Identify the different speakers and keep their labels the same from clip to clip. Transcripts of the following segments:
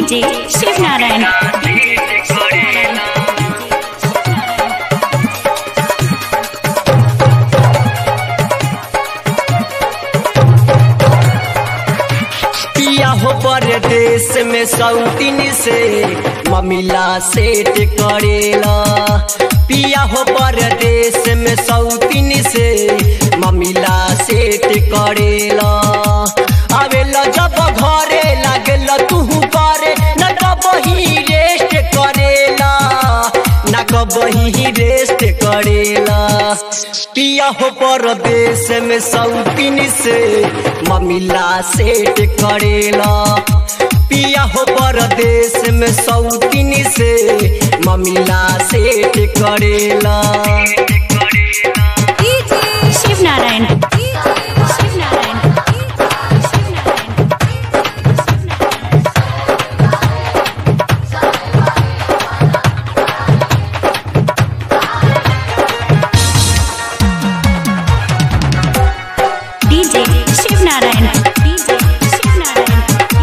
Speaker 1: DJ Shiv Narayan
Speaker 2: पिया हो परदेश में सौतीन से ममिला सेट करेला पिया हो परदेश में सौतीन से ममिला सेट करेला आवेला जब घरे लागेला तू करे न कबही रेस्ट करेला न कबही रेस्ट करेला पिया हो परदेश में सौतीन से ममिला सेट करेला पिया हो परदेश में सौतीन से ममिला सेट करेला
Speaker 1: शिव नारायण शिव नारायण डीजे शिव नारायण डीजे शिव नारायण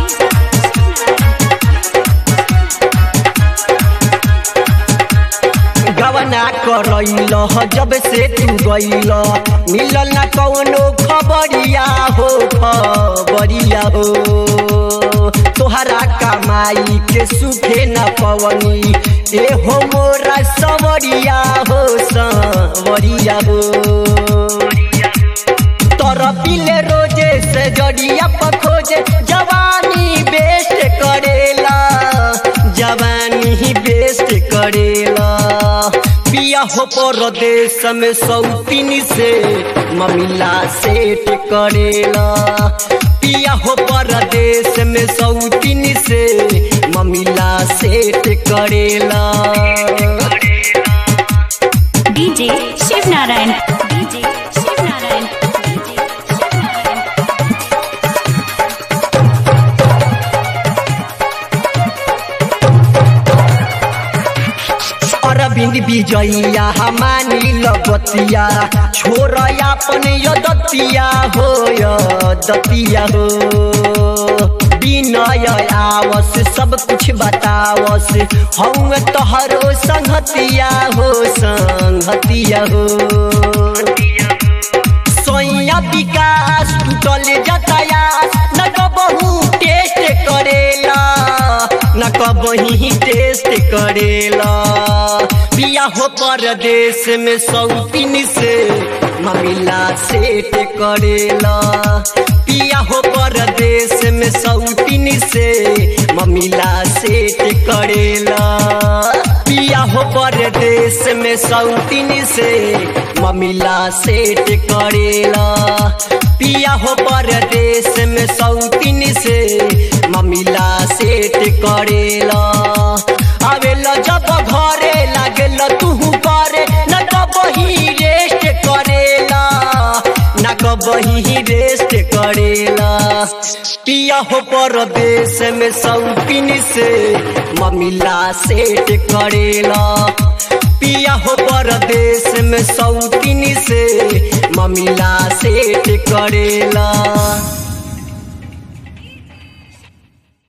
Speaker 2: गवना करैल जब से तू गैल मिलल न कौनो खबरिया हो खबरिया हो तोहरा कमाई के सुखे न पवनी ए हो मोरा सवरिया हो सवरिया हो तोरा पीले रोजे से जड़िया पखोजे जवानी बेस्ट करेला जवानी ही बेस्ट करेला पिया हो परदेश में सौतीन से ममिला सेट करेला पिया हो परदेश में सौतीन से ममिला सेट करेला
Speaker 1: DJ Shiv Narayan DJ Shiv Narayan DJ Shiv Narayan
Speaker 2: Arvind Vijaya हमानी लगतिया छोर अपन यदतिया हो यदतिया हो विनय आवस सब कुछ बतावस हम तोहरो संगतिया हो संगतिया हो सोया विकास टूटल जतायात न कबहू टेस्ट करेला न कबही टेस्ट करेला पिया हो परदेश में सौतीन से ममिला सेट करेला पिया हो परदेश में सौतीन से ममिला सेट करेला पिया हो परदेश में सौतीन से ममिला सेट करेला पिया हो परदेश में सौतीन से ममिला सेट करेला आवेला जब घरे लागेला तू करे न कबही रेस्ट करेला न कबही रेस्ट करेला पिया हो परदेश में सौतीन से ममिला सेट करेला पिया हो परदेश में सौतीन से ममिला सेट करेला